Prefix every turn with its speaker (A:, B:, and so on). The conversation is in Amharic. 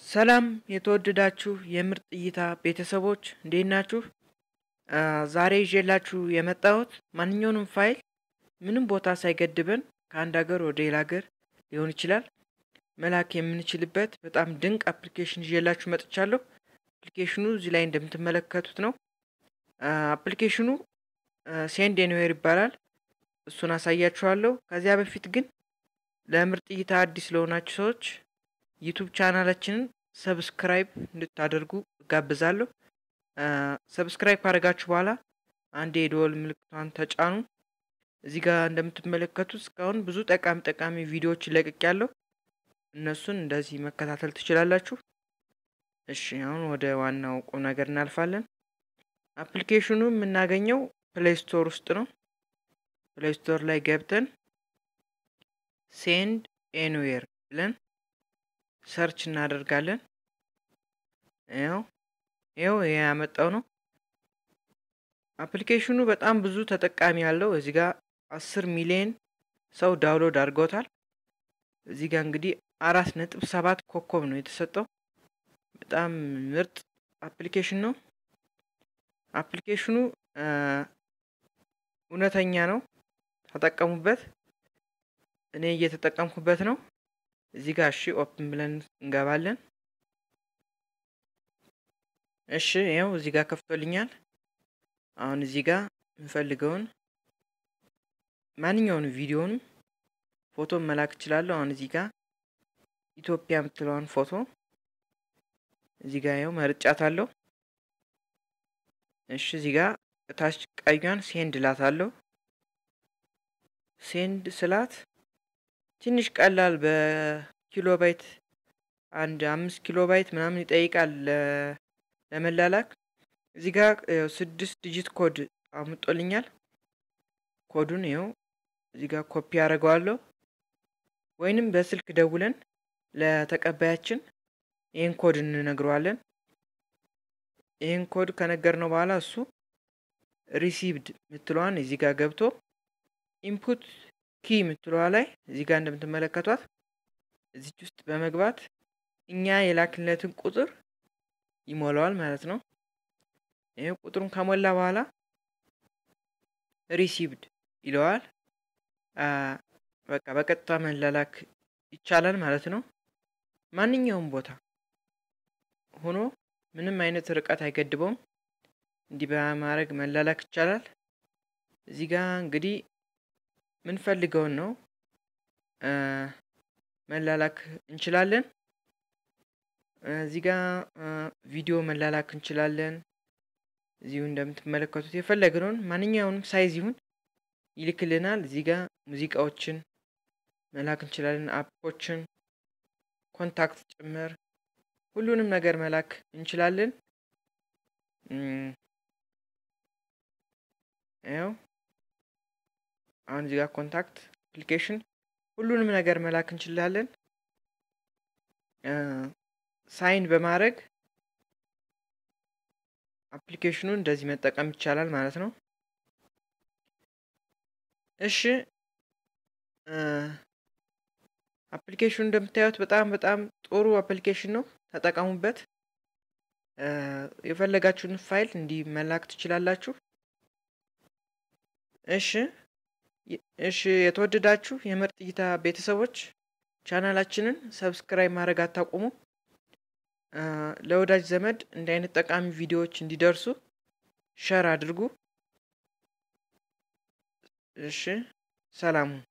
A: ሰላም የተወደዳችሁ የምርጥ እይታ ቤተሰቦች እንዴት ናችሁ? ዛሬ ይዤላችሁ የመጣሁት ማንኛውንም ፋይል ምንም ቦታ ሳይገድበን ከአንድ ሀገር ወደ ሌላ ሀገር ሊሆን ይችላል መላክ የምንችልበት በጣም ድንቅ አፕሊኬሽን ይዤላችሁ መጥቻለሁ። አፕሊኬሽኑ እዚህ ላይ እንደምትመለከቱት ነው። አፕሊኬሽኑ ሴንድ ኤኒዌር ይባላል። እሱን አሳያችኋለሁ። ከዚያ በፊት ግን ለምርጥ እይታ አዲስ ለሆናችሁ ሰዎች ዩቱብ ቻናላችንን ሰብስክራይብ እንድታደርጉ እጋብዛለሁ። ሰብስክራይብ ካደረጋችሁ በኋላ አንድ የደወል ምልክቷን ተጫኑ። እዚህ ጋር እንደምትመለከቱት እስካሁን ብዙ ጠቃሚ ጠቃሚ ቪዲዮዎች ለቅቄያለሁ። እነሱን እንደዚህ መከታተል ትችላላችሁ። እሺ አሁን ወደ ዋናው ቁም ነገር እናልፋለን። አፕሊኬሽኑ የምናገኘው ፕሌይ ስቶር ውስጥ ነው። ፕሌይ ስቶር ላይ ገብተን ሴንድ ኤኒዌር ብለን ሰርች እናደርጋለን። ያው ይኸው ይሄ ያመጣው ነው። አፕሊኬሽኑ በጣም ብዙ ተጠቃሚ ያለው እዚህ ጋር አስር ሚሊዮን ሰው ዳውንሎድ አድርገውታል። እዚህ ጋር እንግዲህ አራት ነጥብ ሰባት ኮከብ ነው የተሰጠው። በጣም ምርጥ አፕሊኬሽን ነው። አፕሊኬሽኑ እውነተኛ ነው፣ ተጠቀሙበት። እኔ እየተጠቀምኩበት ነው። እዚህ ጋር እሺ ኦፕን ብለን እንገባለን። እሺ ይኸው እዚህ ጋር ከፍቶልኛል። አሁን እዚህ ጋር የምፈልገውን ማንኛውንም ቪዲዮንም ፎቶ መላክ እችላለሁ። አሁን እዚህ ጋር ኢትዮጵያ የምትለዋን ፎቶ እዚህ ጋር ይኸው መርጫታለሁ። እሺ እዚህ ጋር እታች ቀዩን ሴንድ ላታለሁ። ሴንድ ስላት ትንሽ ቀላል በኪሎ ባይት አንድ አምስት ኪሎ ባይት ምናምን ይጠይቃል ለመላላክ። እዚህ ጋር ስድስት ዲጂት ኮድ አምጦልኛል። ኮዱን ይኸው እዚህ ጋር ኮፒ አደርገዋለሁ። ወይንም በስልክ ደውለን ለተቀባያችን ይህን ኮድ እንነግረዋለን። ይህን ኮድ ከነገርነው በኋላ እሱ ሪሲቭድ ምትለዋን እዚህ ጋር ገብቶ ኢንፑት ኪ የምትለዋ ላይ እዚህ ጋር እንደምትመለከቷት እዚች ውስጥ በመግባት እኛ የላክለትን ቁጥር ይሞላዋል ማለት ነው። ይህ ቁጥሩን ከሞላ በኋላ ሪሲቭድ ይለዋል። በቃ በቀጥታ መላላክ ይቻላል ማለት ነው። ማንኛውም ቦታ ሆኖ ምንም አይነት ርቀት አይገድበውም። እንዲህ በማድረግ መላላክ ይቻላል። እዚህ ጋር እንግዲህ ምንፈልገውን ነው መላላክ እንችላለን። እዚህ ጋር ቪዲዮ መላላክ እንችላለን። እዚሁ እንደምትመለከቱት የፈለግነውን ማንኛውንም ሳይዝ ይሁን ይልክልናል። እዚህ ጋር ሙዚቃዎችን መላክ እንችላለን፣ አፖችን፣ ኮንታክት ጭምር ሁሉንም ነገር መላክ እንችላለን። ያው አሁን እዚህ ጋር ኮንታክት አፕሊኬሽን ሁሉንም ነገር መላክ እንችላለን። ሳይን በማድረግ አፕሊኬሽኑን እንደዚህ መጠቀም ይቻላል ማለት ነው። እሺ አፕሊኬሽኑ እንደምታዩት በጣም በጣም ጥሩ አፕሊኬሽን ነው። ተጠቀሙበት። የፈለጋችሁን ፋይል እንዲህ መላክ ትችላላችሁ። እሺ እሺ የተወደዳችሁ የምርጥ እይታ ቤተሰቦች ቻናላችንን ሰብስክራይብ ማድረግ አታቁሙ። ለወዳጅ ዘመድ እንዲህ አይነት ጠቃሚ ቪዲዮዎች እንዲደርሱ ሸር አድርጉ። እሺ ሰላሙ